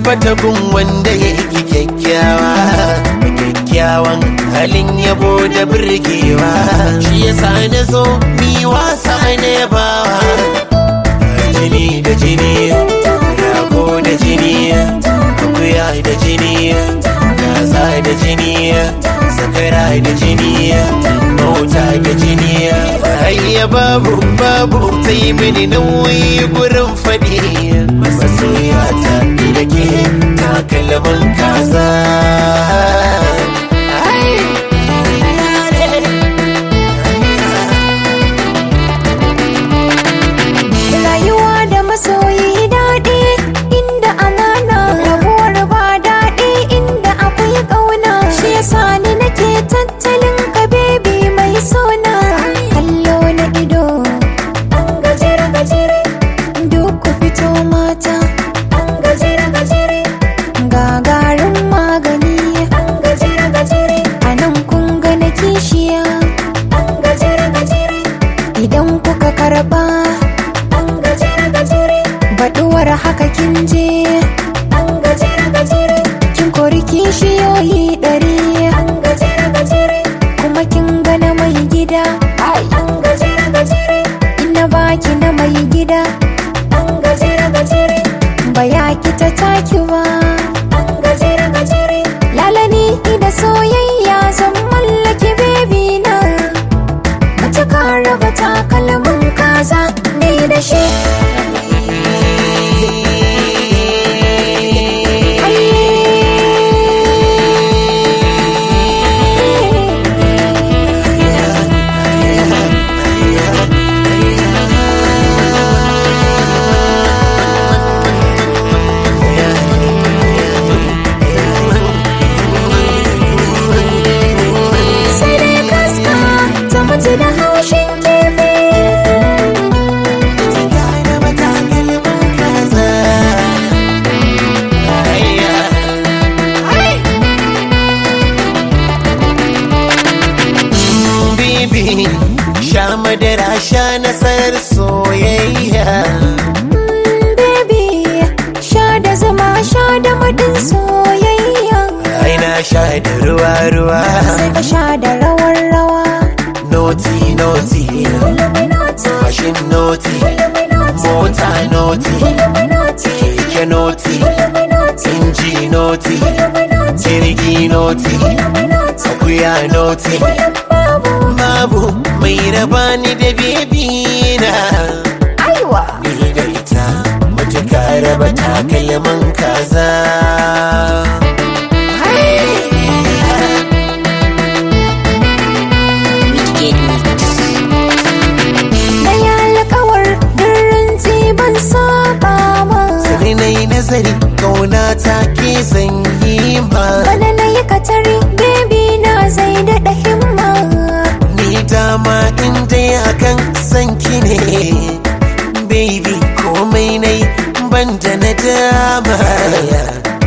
tabbata gun wanda yake kyakkyawa kyakkyawan halin yabo da birgewa shi yasa na zo mi wasa na yabawa jini da jini rago da jini akuya da jini kaza da jini sakara da jini mota da jini ayya babu babu ta yi mini nauyi gurin faɗi masoya ta da ke takalmin kaza Rayuwa da masoyi daɗi inda amana rabuwar ba daɗi inda akwai ƙauna shi yasa ni nake tattalin ka bebi mai sona kallo na ido an gajere gajere duk ku fito mata an gajere gajere gagarin magani an gajere gajere a nan kun ga na kishiya an gajere gajere idan kuka karba an gajere gajere baduwar haka kin je an gajere gajere kin kori kishiyoyi ɗari an gajere gajere kuma kin gana mai gida an gajere gajere ina baki na mai gida an gajere gajere ba ya ki ta taki ba an gajere gajere lalani da soyayya zan mallaki bebi na mace ka raba takalmin kaza ne da shi sai dai kaska ta mutu da haushin kifi ta gane matakalmin kaza ayya Bibi, sha madara sha nasarar soyayya. baby sha da zama sha da madin soyayya Ai na sha da ruwa ruwa. sai ka sha da rawar rawa Noti noti, mashin noti, mota noti, keke noti, inji noti, jirgi noti, akuya noti. Babu mai raba ni da bebi na. aiwa ni da ita mutuka raba takalmin kaza na yi alkawar dirin ban saba ma sai na yi nazari kauna ta ke sanyi ma bana na yi katari baby na zai daɗa himma ni dama in dai akan sanki ne baby komai nai ban da na dama